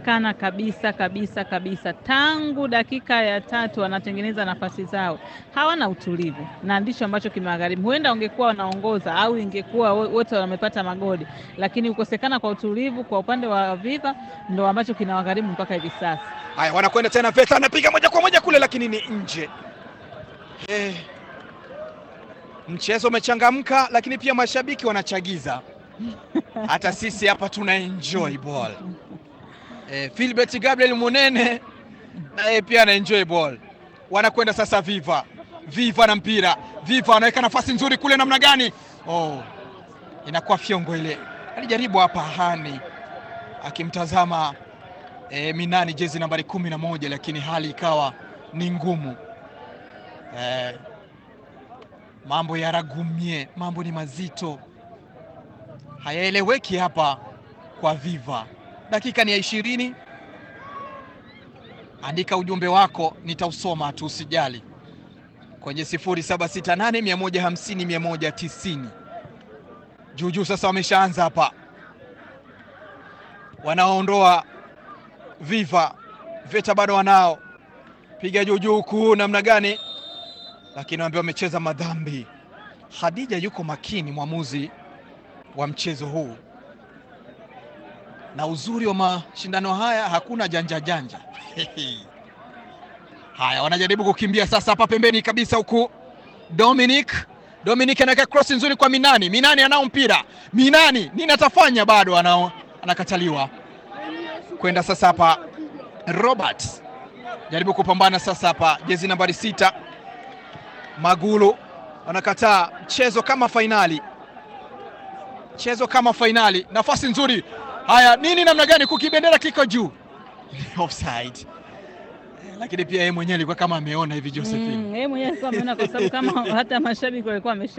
wamekosekana kabisa kabisa kabisa. Tangu dakika ya tatu wanatengeneza nafasi zao, hawana utulivu, na ndicho ambacho kimewagharimu. Huenda wangekuwa wanaongoza au ingekuwa wote wamepata magoli, lakini kukosekana kwa utulivu kwa upande wa Viva ndo ambacho kinawagharimu mpaka hivi sasa. Haya, wanakwenda tena, Veta anapiga moja kwa moja kule, lakini ni nje. Eh, mchezo umechangamka, lakini pia mashabiki wanachagiza. Hata sisi hapa tuna enjoy ball. Eh, Philbert Gabriel Munene naye pia ana enjoy ball. Wanakwenda sasa Viva, Viva na mpira, Viva anaweka nafasi nzuri kule, namna gani? Oh, inakuwa fyongo ile. Alijaribu hapa Hani akimtazama E, Minani jezi nambari kumi na moja lakini hali ikawa ni ngumu. E, mambo ya ragumie, mambo ni mazito, hayaeleweki hapa kwa Viva. Dakika ni ya ishirini. Andika ujumbe wako nitausoma tu, usijali, kwenye 0768 150 190. Juujuu sasa wameshaanza hapa, wanaondoa Viva Veta bado wanao piga juu juu kuu namna gani, lakini waambia wamecheza madhambi. Hadija yuko makini, mwamuzi wa mchezo huu, na uzuri wa mashindano haya hakuna janja janja. Haya, wanajaribu kukimbia sasa hapa pembeni kabisa, huku Dominic Dominic anaweka cross nzuri kwa Minani. Minani anao mpira, Minani nini atafanya? Bado anao, anakataliwa kwenda sasa hapa Robert jaribu kupambana sasa hapa, jezi nambari sita Magulu anakataa. Mchezo kama fainali, mchezo kama fainali, nafasi nzuri. Haya, nini namna gani, kukibendera kiko juu offside, lakini pia yeye mwenyewe alikuwa kama ameona hivi Josephine, yeye mwenyewe alikuwa ameona, kwa sababu kama hata mashabiki walikuwa wamesha